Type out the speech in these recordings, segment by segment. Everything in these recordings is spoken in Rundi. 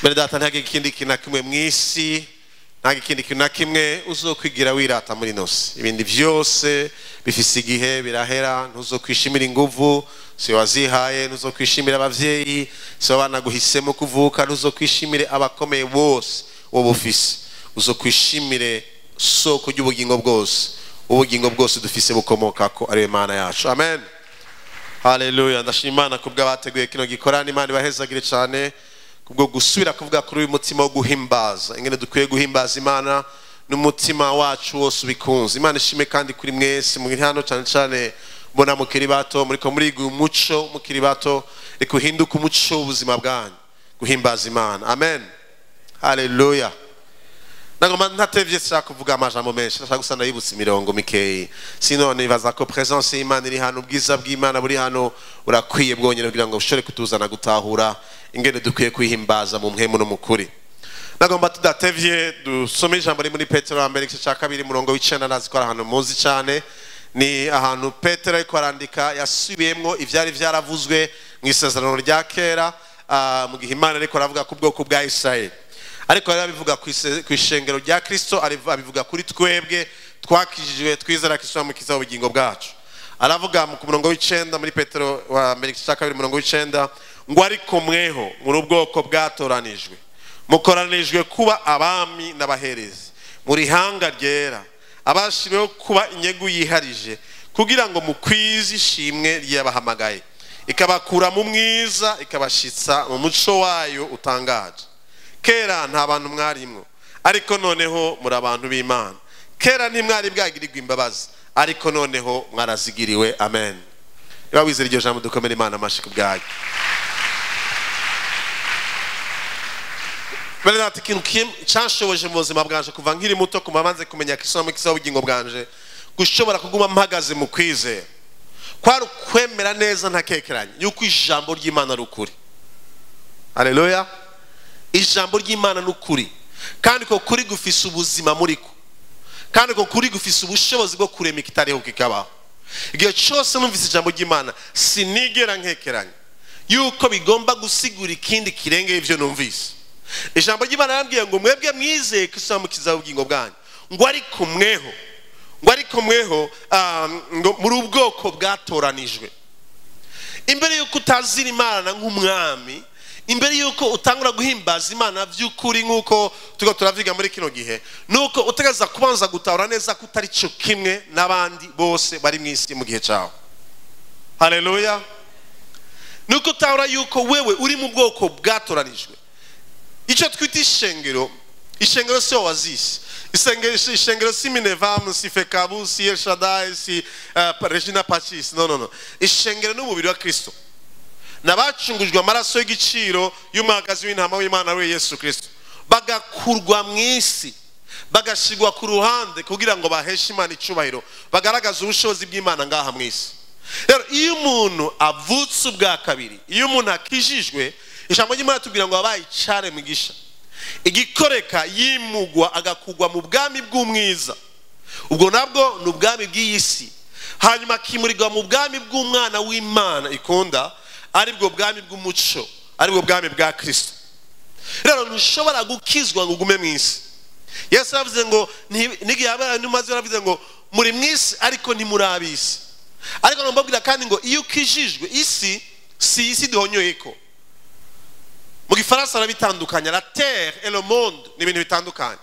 mbere data nta ikindi kintu na kimwe mu isi nta ikindi kintu na kimwe uzokwigira wirata muri nosi ibindi byose bifise igihe birahera ntuzokwishimira inguvu si wazihaye ntuzokwishimira abavyeyi si banaguhisemo kuvuka ntuzokwishimire abakomeye bose wowe ufise uzokwishimire soko ry'ubugingo bwose ubugingo bwose dufise bukomoka ko ariwe mana yacu amen haleluya ndashima imana kubwo abateguye kino gikorana imana ibahezagire cyane kubwo gusubira kuvuga kuri uyu mutima wo guhimbaza ingene dukwiye guhimbaza imana n'umutima wacu wose ubikunze imana ishime kandi kuri mwese muri hano cyane cyane mbona mukiri bato muriko muriga umuco mukiri bato reka uhinduke umuco w'ubuzima bwanyu guhimbaza imana amen haleluya nagomba ntatevye nshaka kuvuga amajambo menshi ndashaka gusa ndayibutsa imirongo mikeyi sino nibaza ko presence y'imana iri hano ubwiza bw'imana buri hano burakwiye bwonyine kugira ngo bushobore kutuzana gutahura ingene dukwiye kwihimbaza mu mpemu no mu kuri nagomba tudatevye dusome ijambo riri muri petero wa mbere igice cya kabiri murongo w'icenda nazi ko ari ahantu muzi cyane ni ahantu petero ariko arandika yasubiyemwo ivyari vyaravuzwe mu isezerano rya kera ah, mu gihe imana ariko aravuga ku bwoko bwa isirayeli ariko rero abivuga ku ise- ku ishengero rya kristo ariv- abivuga kuri twebwe twakijijwe twizera kristo yamukiza ubugingo bwacu aravuga mu- ku murongo w'icenda muri petero wa mbere igice cya kabiri umurongo w'icenda ngo ariko mweho muri ubwoko bwatoranijwe mukoranijwe kuba abami n'abaherezi muri hanga ryera abashiriweho kuba inyegu yiharije kugira ngo mukwize ishimwe ry'abahamagaye ikabakura mu mwiza ikabashitsa mu muco wayo utangaje kera nta bantu mwarimwo ariko noneho muri abantu b'imana kera ntimwari bwagirirwa imbabazi ariko noneho mwarazigiriwe amen niba wizera iryo jambo dukomere imana amashyi ku bwayo bene data ikintu kim- canshoboje mu buzima bwanje kuva nkiri muto kuma maze kumenya kisomo kisa ubugingo bwanje gushobora kuguma mpagaze mu kwizera kwari ukwemera neza ntakekeranye yuko ijambo ry'imana ari ukuri haleluya ijambo ry'imana ni ukuri kandi ko kuri gufise ubuzima muri ko kandi ko kuri gufise ubushobozi bwo kurema ikitariho kikabaho igihe cyose numvise ijambo ry'imana sinigera nkekeranya yuko bigomba gusigura ikindi kirengeye ibyo numvise ijambo ry'imana yarambwiye ngo mwebwe mwizeye ko isamukiza ubugingo bwanyu ngo ariko mweho ngo ariko mweho ah, ngo muri ubwoko bwatoranijwe imbere y'uko utazira imana nk'umwami imbere y'uko utangura guhimbaza imana by'ukuri nk'uko turiko turavuga muri kino gihe nuko utegereza kubanza gutahura neza ko utari cyo kimwe n'abandi bose bari mu isi mu gihe cyawe haleluya nuko utahura yuko wewe uri mu bwoko bwatoranijwe icyo twita ishengero ishengero si wowe wazisi ishengero ishengero si minevamu si fekabu si elshadai si uh, regina pacis no no no ishengero ni umubiri wa kristo nabacungujwe amaraso y'igiciro y'umuhagazi w'intama w'imana we yesu kristo bagakurwa mu isi bagashyirwa ku ruhande kugira ngo baheshe imana icubahiro bagaragaze ubushobozi bw'imana ngaha mu isi rero iyo umuntu avutse ubwa kabiri iyo umuntu akijijwe ijambo ry'imana tubwira ngo wabaye icare mugisha igikoreka yimugwa agakugwa mu bwami bw'umwiza ubwo nabwo ni ubwami bw'iyi si hanyuma akimurirwa mu bwami bw'umwana w'imana ikunda aribwo bwami bw'umuco aribwo bwami bwa kirisito rero ntushobora gukizwa ngo ugume mu isi yesu yaravuze ngo nti- n'igihe yabaye n'umaze yaravuze ngo muri mu isi ariko ntimuri ab'isi ariko nambabwira kandi ngo iyo ukijijwe isi si isi duhonyoye ko mu gifaransa barabitandukanya la terre et le monde ni ibintu bitandukanye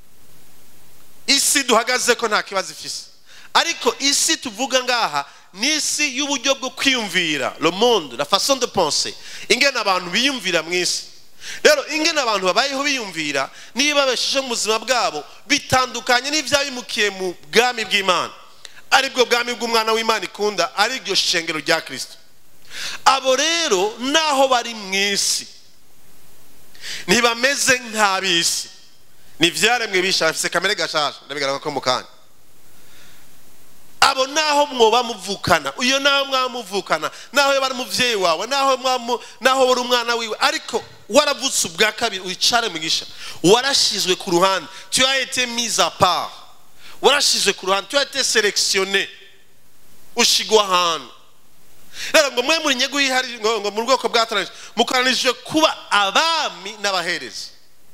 isi duhagaze ko nta kibazo ifise ariko isi tuvuga ngaha ni isi y'uburyo bwo kwiyumvira le monde la façon de penser ingene abantu biyumvira mu isi rero ingene abantu babayeho biyumvira niba babesheje mu buzima bwabo bitandukanye n'ibyabimukiye mu bwami bw'imana aribwo bwami bw'umwana w'imana ikunda ariryo shengero rya kirisito abo rero naho bari mu isi ntibameze nk'ab'isi ni ibyaremwe bisha bafite kamere gashaje ndabigaragara ko mu kanya abo naho mwoba muvukana uyo naho mwaba muvukana naho yaba ari umubyeyi wawe naho mwamu- naho wari umwana wiwe ariko waravutse ubwa kabiri wicare mugisha warashizwe ku ruhande tu as été mise à part warashizwe ku ruhande tu as été sélectionné ushigwa ahantu rero ngo mwe muri nyego yihari ngo ngo mu bwoko bwatoranije mukoranije kuba abami n'abaherezi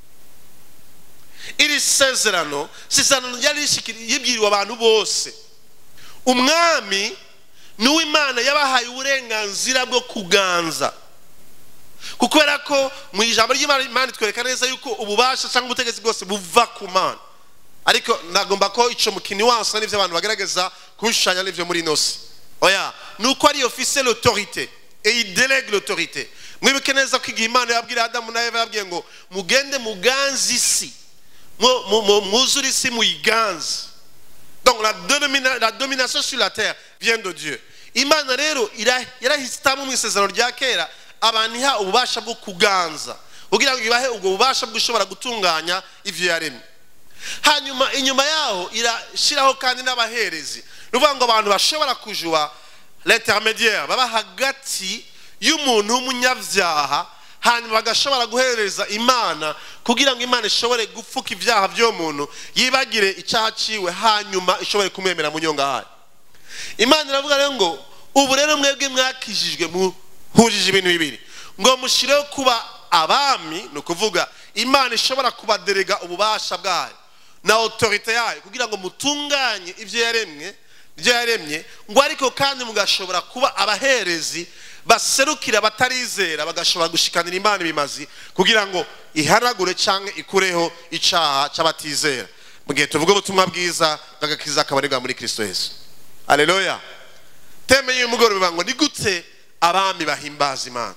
iri sezerano si isezerano ryari rishikiri- yibwiriwe abantu bose umwami ni uw'imana yabahaye uburenganzira bwo kuganza kubera ko mu ijambo ry'imana Imana itwereka neza yuko ububasha cyangwa ubutegetsi bwose buva ku mana ariko nagomba ko icyo mukini wansa n'ibyo abantu bagaragaza kubishushanya n'ibyo muri ino si oya ni uko ari ofise l'autorité et il délègue l'autorité mwibuke neza ko igihe imana yabwira adamu na eva yabwiye ngo mugende muganze isi mu- mu- mu- mwuzure isi muyiganze donc la, domina- la domination sur la terre vient de dieu imana rero ira- yarahitamo mu isezerano rya kera abantu iha ububasha bwo kuganza kugira ngo ibahe ubwo bubasha bwo ushobora gutunganya ivyo yaremye hanyuma inyuma yaho irashyiraho kandi n'abaherezi ni ukuvuga ngo abantu bashobora kujuba l'intermédiaire baba hagati y'umuntu w'umunyabyaha hanyuma bagashobora guhereza imana kugira ngo imana ishobore gupfuka ibyaha by'uwo muntu yibagire icyaha ciwe hanyuma ishobore kumwemera mu nyongahaye imana iravuga rero ngo ubu rero mwebwe mwakijijwe muhujije ibintu bibiri ngo mushireho kuba abami ni ukuvuga imana ishobora kubaderega ububasha bwayo na autorite yayo kugira ngo mutunganye ibyo yaremwe ibyo yaremye ngo ariko kandi mugashobora kuba abaherezi baserukira batarizera bagashobora gushikanira imana ibimazi kugira ngo ihanagure cyangwa ikureho icyaha cy'abatizera mu gihe tuvuga ubutumwa bwiza bw'agakiza kabarirwa muri kristo yesu aleluya teme y'uyu mugoroba ngo ni gute abami bahimbaza imana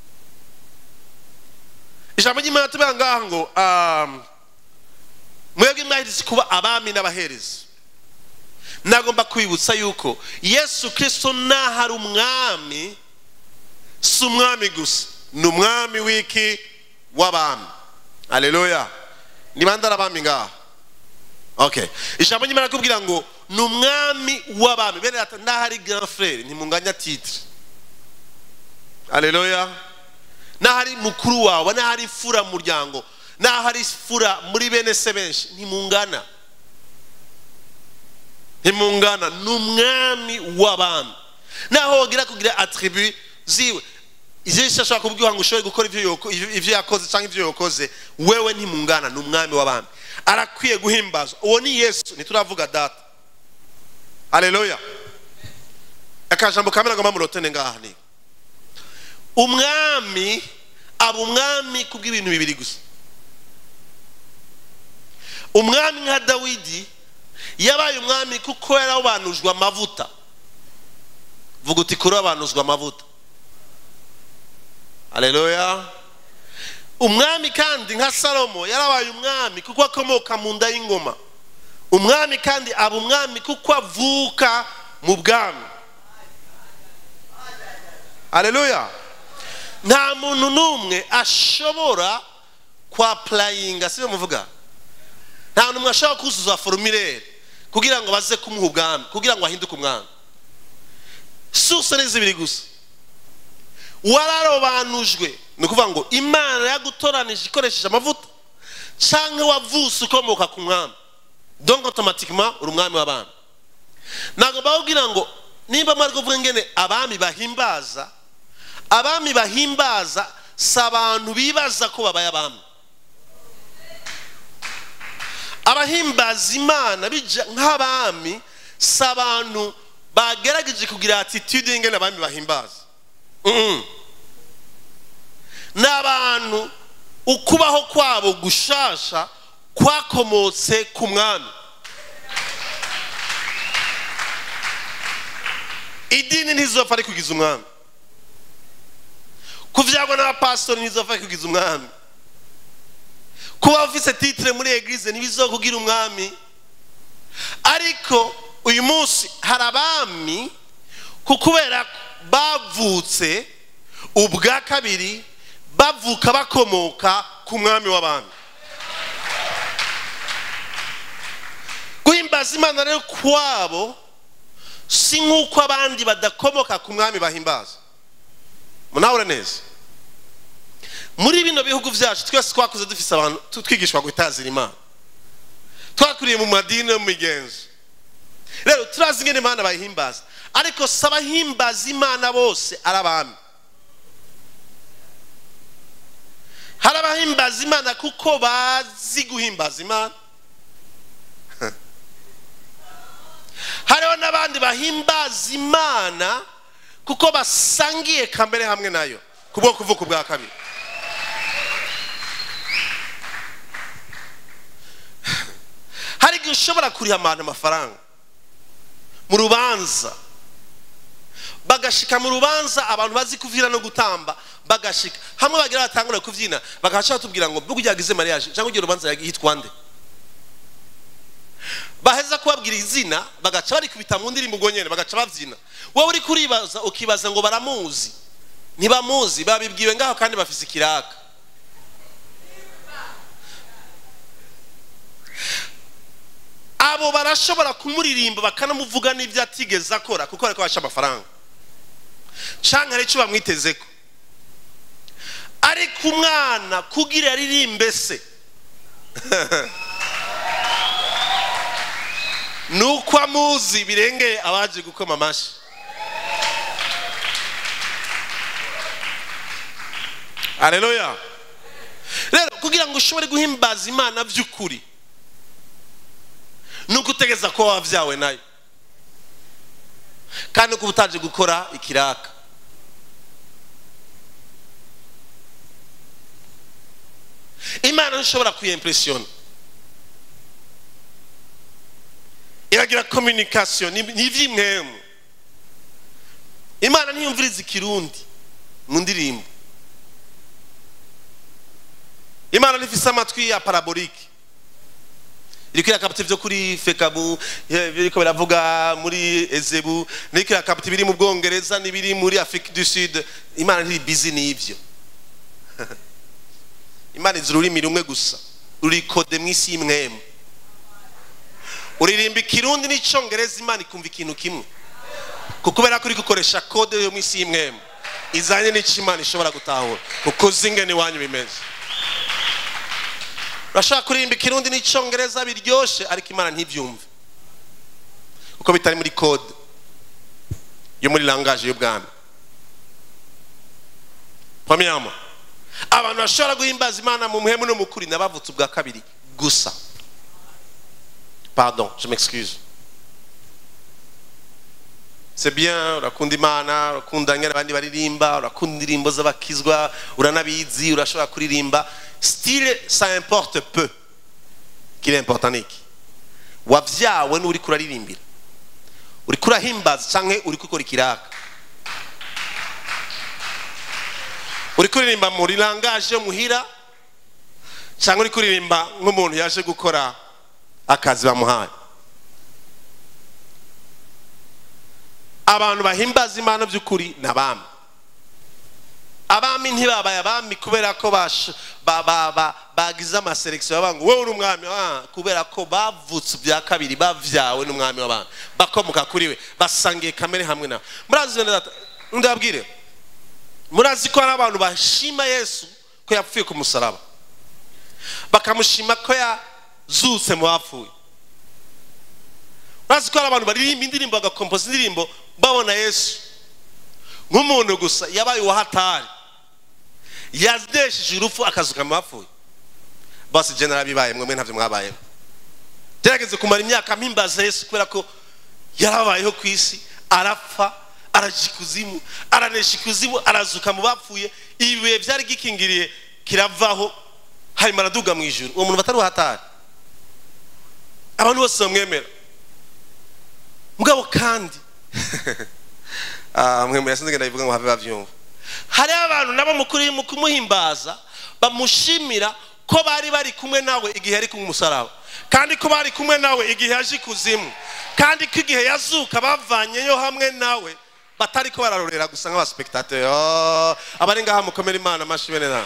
ijambo ry'imana tuvuga ngaha ngo um, mwebwe mwahirize kuba abami n'abaherezi nagomba kwibutsa yuko yesu kirisito naho ari umwami si umwami gusa ni umwami w'iki w'abami aleluya ni bande ari abami ngaha okay ijambo ry'imana kubwira ngo ni umwami w'abami bene ati naho ari grand frere ntimunganya titre aleluya naho ari mukuru wawe naho ari fura mu muryango naho ari fura muri bene se benshi ntimungana ntimungana ni umwami w'abami naho wagira kugira atribu ziwe ibyinshi ashobora kubwira ngo ushobore gukora ibyo yoko- ibyo yakoze cyangwa ibyo yakoze wewe ntimungana ni umwami w'abami arakwiye guhimbazwa uwo ni yesu ntituravuga data aleluya akajambo kamera ngo mamurotene ngaha ni umwami aba umwami kubw'ibintu bibiri gusa umwami nka dawidi yabaye umwami kuko yarabanujwe amavuta vuga uti kuri abanuzwa amavuta aleluya umwami kandi nka salomo yarabaye umwami kuko akomoka mu nda y'ingoma umwami kandi aba umwami kuko avuka mu bwami aleluya nta muntu n'umwe ashobora kwa purayinga si muvuga nta n'umwe ashobora kuzuza forumire kugira ngo baze kumuha ubwami kugira ngo ahinduke umwami suse ni zibiri gusa wararobanujwe ni ukuvuga ngo imana yagutoranije ikoresheje amavuta cyangwa wavuse ukomoka ku mwami donc automatiquement uri umwami w'abami ntabwo bawubwira ngo nimba mwari kuvuga ngene abami bahimbaza abami bahimbaza si abantu bibaza ko babaye abami abahimbaza imana bija nk'abami si abantu bagerageje kugira attitude y'ingene abami bahimbaza Mm-mm. ni abantu ukubaho kwabo gushasha kwakomotse ku mwami idini ntizopfa ari kugiza umwami kuvyagwa n'abapasitori ntizopfa ari kugiza umwami kuba ufise titire muri eglise ntibizokugira umwami ariko uyu munsi hari abami ku kubera bavutse ubwa kabiri bavuka bakomoka ku mwami w'abami guhimbaza imana rero kwabo si nk'uko abandi badakomoka ku mwami bahimbaza munabure neza muri bino bihugu byacu twese twakuze dufise abantu tu- twigishwa gutazira imana twakuriye mu madini no mu migenzo rero turazi ingene imana bayihimbaza ariko si abahimbaza imana bose ari abami hari abahimbaza imana kuko bazi guhimbaza imana hariho n'abandi bahimbaza imana kuko basangiye kamere hamwe nayo kubwo kuvuka ubwa kabiri hari igihe ushobora kuriha abantu amafaranga mu rubanza bagashika mu rubanza abantu bazi kuvyina no gutamba bagashika hamwe bagira batangura kuvyina bagaca batubwira ngo mbwo ugize mariage cyangwa ugiye urubanza yitwa nde baheza kubabwira izina bagaca barikubita mu ndirimbo ubwo nyene bagaca bavyina wowe uri kuribaza ukibaza ngo baramuzi ntibamuzi babibwiwe ngaho kandi bafise ikiraka abo barashobora kumuririmba bakanamuvuga n'ibyo atigeze akora kuko ariko basha amafaranga canke hari icyo bamwitezeko ariko umwana kugira aririmbe se ni uko amuzi birengeye abaje gukoma amashyi aleluya rero kugira ngo ushobore guhimbaza imana by'ukuri ni uko utegeza ko wabyawe nayo kandi uko utaje gukora ikiraka imana ntishobora kuyempresiyona iragira kominikasiyo ni iby'imwemu imana ntiyumviriza ikirundi mu ndirimbo imana ntifise amatwi ya parabolike iriko irakapita ivyo kuri fekabu biriko biravuga muri ezebu niriko irakapita ibiri mu bwongereza n'ibiri muri afrique du sud imana ntiri bizi n'ivyo imana izi ururimi rumwe gusa ruri kode mu isi y'imwemu uririmba ikirundi n'icongereza imana ikumva ikintu kimwe kubera ko uri gukoresha kode yo mu isi y'imwemu izanye n'icyo imana ishobora gutahura kuko zingene iwanyu bimeze urashobora kuririmba ikirundi n'icyongereza biryoshye ariko imana ntibyumve kuko bitari muri kode yo muri langaje y'ubwami pamiyama abantu bashobora guhimbaza imana mu muhemu no mu kuri n'abavutse ubwa kabiri gusa pardon je m'excuse c'est bien urakunda imana urakunda nyine abandi baririmba urakunda indirimbo z'abakizwa uranabizi urashobora kuririmba style ça importe peu kiri important niki wavyawe n'uri kuraririmbira uri kurahimbaza canke uri gukora ikiraka uri kuririmba muri langaje muhira canke uri kuririmba nk'umuntu yaje gukora akazi bamuhaye abantu bahimbaza imana by'ukuri ni abami abami ntibabaye abami kubera ko bagize amaselekisiyo bavuga ngo wowe uri umwami kubera ko bavutse bya kabiri bavyawe n'umwami w'abami bakomoka kuri we basangiye kamere hamwe nawe murazi ndababwire murazi ko hari abantu bashima yesu ko yapfuye ku musaraba bakamushima ko yazutse mu bapfuye murazi ko hari abantu baririmba indirimbo bagakompoza indirimbo babona yesu nk'umuntu gusa yabaye uwahatari yazidesheje urupfu akazuka mu bapfuye bose je narabibaye mwe ntabyo mwabayeho gerageze kumara imyaka mpimbaza yesu kubera ko yarabayeho ku isi arapfa araja ikuzimu aranesha ikuzimu arazuka mu bapfuye ibibuye byari gikingiriye kiravaho hanyuma araduga mu ijuru uwo muntu batari uhatari abantu bose bamwemera mugabo kandi mwe muyasize ngenda bivuga ngo have bavyumva hariho abantu nabo mukuri mu kumuhimbaza bamushimira ko bari bari kumwe nawe igihe yari kumwe umusaraba kandi ko bari kumwe nawe igihe yaje ikuzimu kandi ko igihe yazuka bavanyeyo hamwe nawe batari ko bararorera gusa nk'abaspektateri abari ngaha mukomera imana amashi bene nawe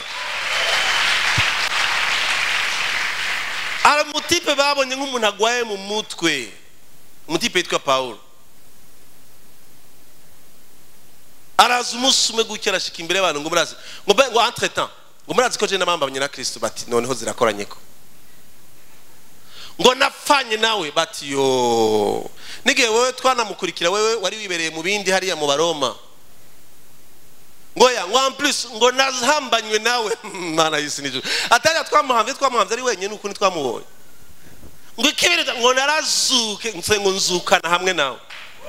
hari umutipe babonye nk'umuntu agwaye mu mutwe umutipe yitwa pawulo araza umunsi umwe gutya arashika imbere y'abantu ngo murazi ngo mbe ngo entre temps ngo murazi ko je namambamye na kristo bati noneho zirakoranye ko ngo napfanye nawe bati yo n'igihe wowe twanamukurikira wewe wari wibereye mu bindi hariya mu baroma ngo ya ngo amplis ngo nazahambanywe nawe mana y'isi n'ijuru atari twamuhamvye twamuhamvye ari wenyine uko ntitwamubonye ngo ikibirita ngo narazuke nse ngo nzukana hamwe nawe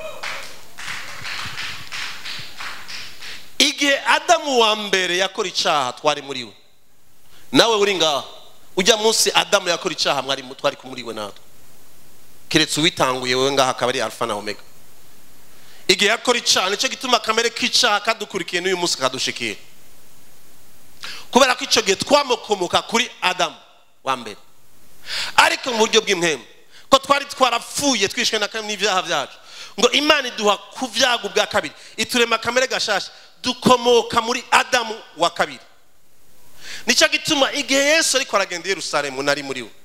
igihe adamu wa mbere yakora icaha twari muri we nawe uri ngaha ujya munsi adamu yakora icaha mwari twari kumuri we natwe keretse uwitanguye wowe ngaha akaba ari alfa na omega igihe yakora icaha nicyo gituma akamere k'icaha kadukurikiye n'uyu munsi kadushikiye kubera ko icyo gihe twamukomoka kuri adamu wa mbere ariko mu buryo bw'impemu ko twari twarapfuye twishwe n'ibyaha byacu ngo imana iduha ku byago bwa kabiri iturema kamere gashasha dukomoka muri adamu wa kabiri nicyo gituma igihe yesu ariko aragenda i yerusalemu nari muri we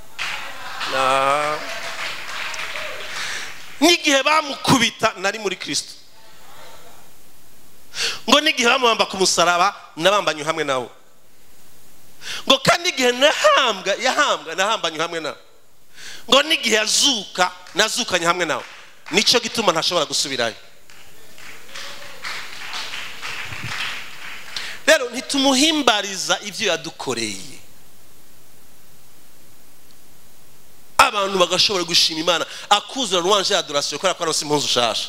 n'igihe bamukubita nari muri kirisito ngo n'igihe bamuhamba ku musaraba nabambanye hamwe nawe ngo kandi igihe nahambwa yahambwa nahambanye hamwe nawe ngo n'igihe yazuka nazukanye hamwe nawe nicyo gituma ntashobora gusubirayo rero ntitumuhimbariza ibyo yadukoreye abantu bagashobora gushima imana akuzura ruwanje ya adorasiyo kubera ko aronse impuzu ushasha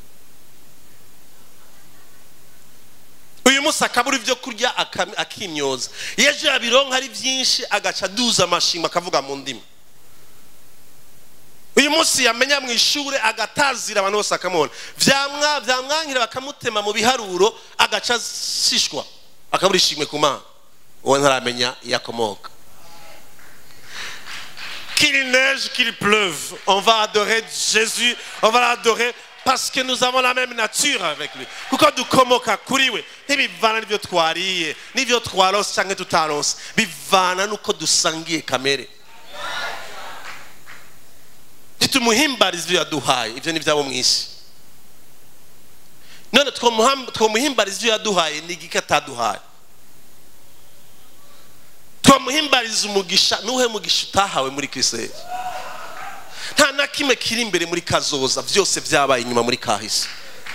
uyu munsi akabura ibyo kurya akimyoza iyo ejo yabironka ari byinshi agaca aduza amashimwe akavuga mu ndimi uyu munsi yamenya mu ishuri agatazira abantu bose akamubona byamwankira bakamutema mu biharuro agaca asishwa akabura ishimwe ku mana uwo ntaramenya iyo akomoka qu'il neige, qu'il pleuve, on va adorer Jésus, on va l'adorer parce que nous avons la même nature avec lui. kuko dukomoka kuri we ntibivana n'ibyo twariye n'ibyo twaronse cyangwa tutaronse bivana n'uko dusangiye kamere ntitumuhimbariza ibyo yaduhaye ibyo ni ibyabo mu isi none twamuhimbariza ibyo yaduhaye ni igiki ataduhaye twamuhimbariza umugisha nuhe mugisha utahawe muri kiriseri nta na kimwe kiri imbere muri kazoza byose byabaye inyuma muri kahise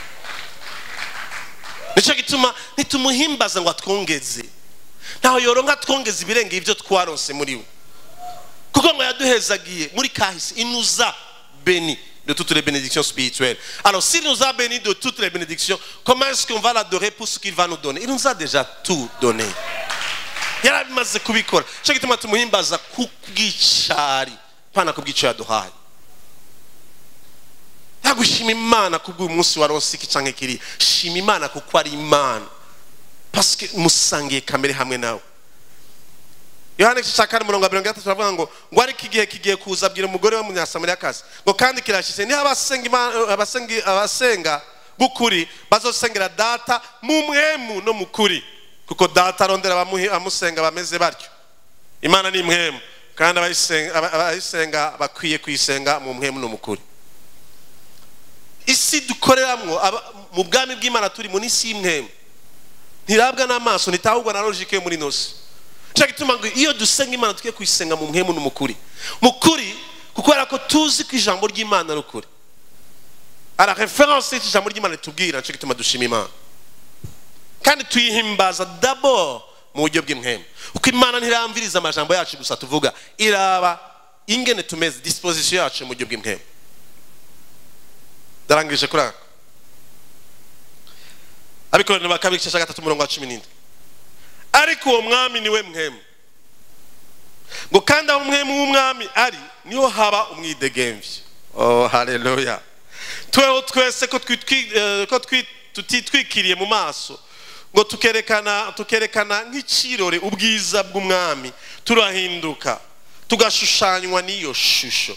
nicyo gituma ntitumuhimbaza ngo atwongeze ntaho yoronka twongeze ibirenge ibyo twaronse muri we kuko ngo yaduhezagiye muri kahise inuza beni de toutes les bénédictions spirituelles. Alors, s'il nous a bénis de toutes les bénédictions, comment est-ce qu'on va l'adorer pour ce qu'il va nous donner Il nous a déjà tout donné. yarabimaze kubikora cyo gituma tumuhimbaza kubw'icari pana kubw'icyo yaduhaye yagushima imana kubw'uyu munsi wa rosiki canke kiri shima imana kuko ari imana paske musangiye kamere hamwe nawe yohana igice cya kane umurongo wa mirongo itatu baravuga ngo ngo ariko igihe kigiye kuza abwira umugore we w'umunyasamariyakazi ngo kandi kirashyitse niho abasenga b'ukuri bazosengera data mu mwemu no mu kuri kuko data arondera abamusenga bameze batyo imana ni mwemu kandi abayisenga bakwiye kuyisenga mu mwemu no mu kuri isi dukoreramo mu bwami bw'imana turi mu n'isi y'imwemu ntirabwa n'amaso ntitahubwa na logike yo muri nosi cyo gituma ngo iyo dusenga imana tujye kuyisenga mu mwemu no mu kuri mu kuri kubera ko tuzi ko ijambo ry'imana ari ukuri ara reference y'iki ijambo ry'imana ritubwira cyo gituma dushima imana kandi tuyihimbaza dabo mu buryo bw'imwemu uko imana ntiramviriza amajambo yacu gusa tuvuga iraba ingene tumeze disposition yacu mu buryo bw'imwemu darangije kuri ako abikorera ba kabiri cya gatatu umurongo wa cumi n'indwi ariko uwo mwami niwe mwemu ngo kandi aho umwemu w'umwami ari niho haba umwidegemvye oh haleluya tweho twese ko tutitwikiriye mu maso ngo tukerekana tukerekana nk'ikirore ubwiza bw'umwami turahinduka tugashushanywa n'iyo shusho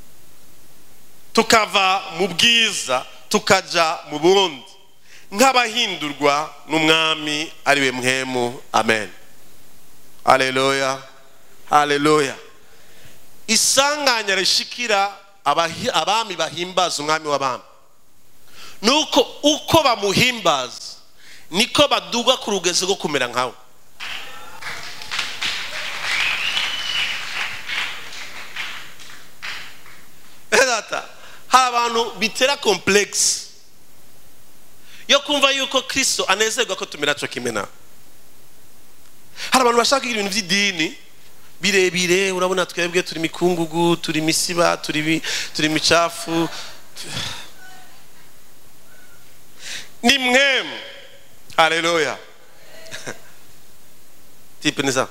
tukava mu bwiza tukaja mu bundi nk'abahindurwa n'umwami ariwe mwemu amen haleluya haleluya isanganya rishikira abami bahimbaza umwami w'abami nuko uko bamuhimbaza niko baduga ku rugezo rwo kumera nkawe data hari abantu bitera komplekisi yo kumva yuko kirisito anezerwa ko tumera cyo kimwe nawe hari abantu bashaka kugira ibintu by'idini birebire urabona twebwe turi mikungugu turi misiba turi turi micafu ni mwemu haleluya tipe ni sawa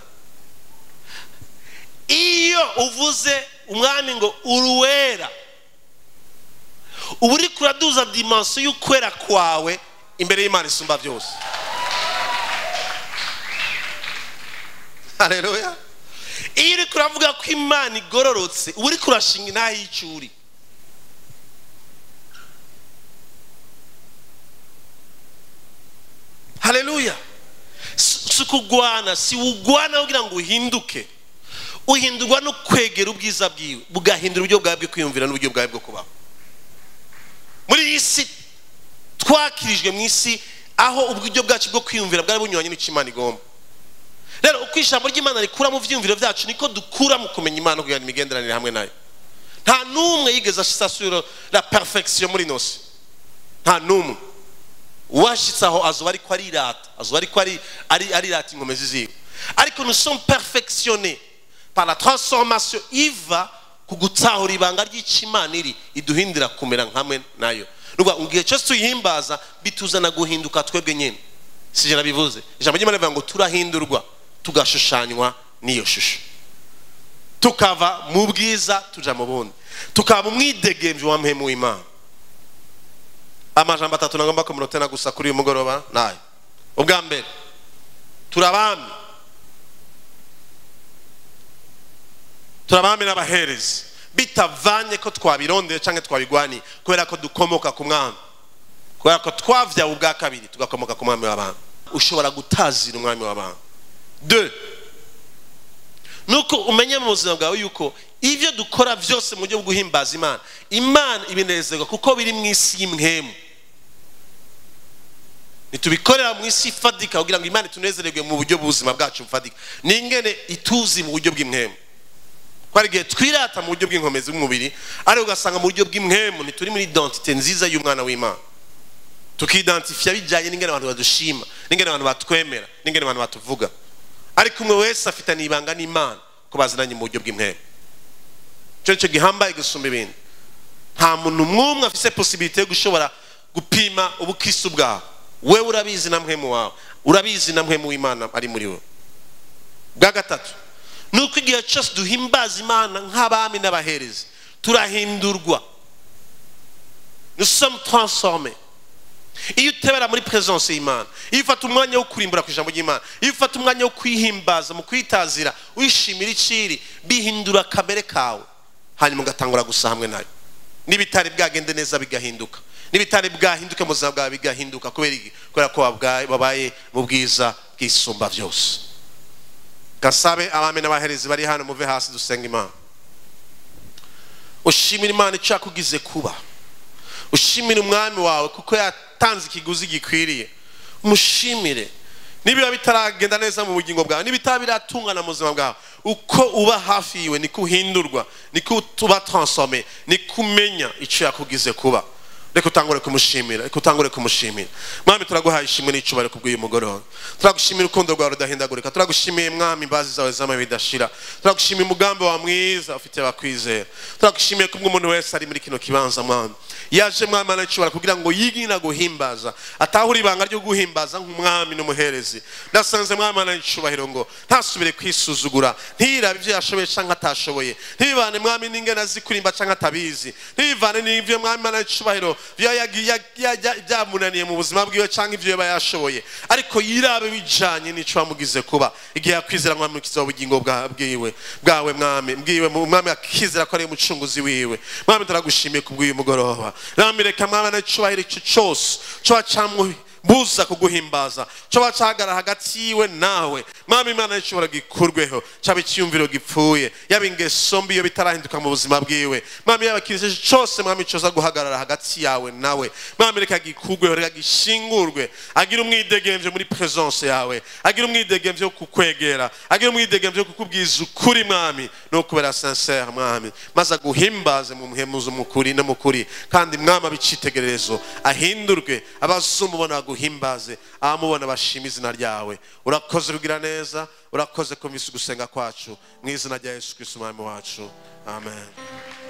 iyo uvuze umwami ngo uruwera uba uri kuraduza dimansiyo y'ukwera kwawe imbere y'imana isumba byose haleluya iyo uri kuravuga ko imana igororotse uba uri kurashinga intaha y'icuri haleluya si ukugwana si ugwana kugira ngo uhinduke uhindurwa no kwegera ubwiza bwiwe bugahindura uburyo bwawe bwo kwiyumvira n'uburyo bwawe bwo kubaho muri iyi si twakirijwe mu isi aho uburyo bwacu bwo kwiyumvira bwari bunyuranye n'icyo imana igomba rero uko ijambo ry'imana rikura mu byiyumviro byacu niko dukura mu kumenya imana kugira imigenderanire hamwe nayo nta n'umwe yigeze asasura la perfection muri nosi nta n'umwe uwashyitse aho azuba ariko arirata azuba ariko arirata inkomezi ziwe ariko nous sommes perfectionnés par la transformation iva ku gutahura ibanga ry'imana iri iduhindira kumera hamwe nayo nuba mu gihe cyose tuyihimbaza bituzana guhinduka twebwe nyine si ijana bivuze ijambo ry'imana rivuga ngo turahindurwa tugashushanywa n'iyo shusho tukava mu bwiza tuja mu bundi tukaba mu mwidegemvyo wa mpemu w'imana amajambo atatu nagomba kumunotena gusa kuri uyu mugoroba nayo ubwa mbere turabami turabami n'abaherezi bitavanye ko twabirondeye cyangwa twabigwaniye kubera ko dukomoka ku mwami kubera ko twavyawe ubwa kabiri tugakomoka ku mwami w'abantu ushobora gutazira umwami w'abantu de nuko umenye mu buzima bwawe yuko ibyo dukora byose mu buryo bwo guhimbaza imana imana ibinezerwa kuko biri mu isi y'imwemu ntitubikorera mu isi ifatika kugira ngo imana itunezererwe mu buryo bw'ubuzima bwacu bufatika ni ingene ituzi mu buryo bw'imwemu ko hari igihe twirata mu buryo bw'inkomezi bw'umubiri ariko ugasanga mu buryo bw'imwemu ntituri muri identite nziza y'umwana w'imana tukidantifiya bijyanye n'ingene abantu badushima n'ingene abantu batwemera n'ingene abantu batuvuga ariko umwe wese afitanye ibanga n'imana ko baziranye mu buryo bw'imwemu icyo nicyo gihambaye gusumba ibindi nta muntu mwumwe afise posibilite yo gushobora gupima ubukristo bwawe wewe urabizi na mwemu wawe urabizi na mwemu w'imana ari muri we bwa gatatu ni uko igihe cyose duhimbaza imana nk'abami n'abaherezi turahindurwa nous sommes transformés iyo utebera muri presence y'imana iyo ufata umwanya wo kurimbura ku ijambo ry'imana iyo ufata umwanya wo kwihimbaza mu kwitazira wishimira iciri bihindura kamere kawe hanyuma ugatangura gusa hamwe nayo n'ibitari bwagende neza bigahinduka n'ibitari bwahinduke mu buzima bwawe bigahinduka kubera ko babaye mu bwiza bwisumba byose gasabe abami n'abaherezi bari hano muve hasi dusenga imana ushimira imana icyo yakugize kuba ushimire umwami wawe kuko yatanze ikiguzi gikwiriye umushimire nibiba bitaragenda neza mu bugingo bwawe nibitaba biratungana mu buzima bwawe uko uba hafi yiwe niko uhindurwa niko tuba transforme niko umenya icyo yakugize kuba reka utangure kumushimira reka utangure kumushimira mwami turaguhaye ishimwe n'icubare kubw'uyu mugoroba turagushimira urukundo rwawe rudahindagurika turagushimiye mwami imbazi zawe z'amabi bidashira turagushimiye umugambi wa mwiza ufite abakwizera turagushimiye kubwo umuntu wese ari muri kino kibanza mwami yaje mwami anacibara kugira ngo yigina guhimbaza atahure ibanga ryo guhimbaza nk'umwami n'umuherezi ndasanze mwami anacubahiro ngo ntasubire kwisuzugura ntirabe ibyo yashoboye cyangwa atashoboye ntibivane mwami n'ingena zikurimba cyangwa atabizi ntibivane n'ibyo mwami anacubahiro byamunaniye mu buzima bwiwe cyangwa ibyo yaba yashoboye ariko yirabe bijanye n'icyo wamugize kuba igihe yakwizera mwami mukiza ubugingo bwiwe bwawe mwami bwiwe mwami akizera ko ari umucunguzi wiwe mwami turagushimiye kubw'uyu mugoroba mwami reka mwami anacubahiro icyo cyose coba buza kuguhimbaza coba cahagarara hagati yiwe nawe mwami imana y'ishobora gikurweho caba icyiyumviro gipfuye yaba ingeso mbi iyo bitarahinduka mu buzima bwiwe mwami yaba kirisi cose mwami coza guhagarara hagati yawe nawe mwami reka gikurweho reka gishingurwe agira umwidegemvyo muri presence yawe agira umwidegemvyo wo kukwegera agira umwidegemvyo wo kukubwiza ukuri mwami no kubera sincere mwami maze aguhimbaze mu muhemuzo mukuri no mukuri kandi mwami abicitegererezo ahindurwe abazumubona baguhimbaze abamubona bashima izina ryawe urakoze kugira neza urakoze kumvise ugusenga kwacu mu izina rya yesu kristo umwami wacu amen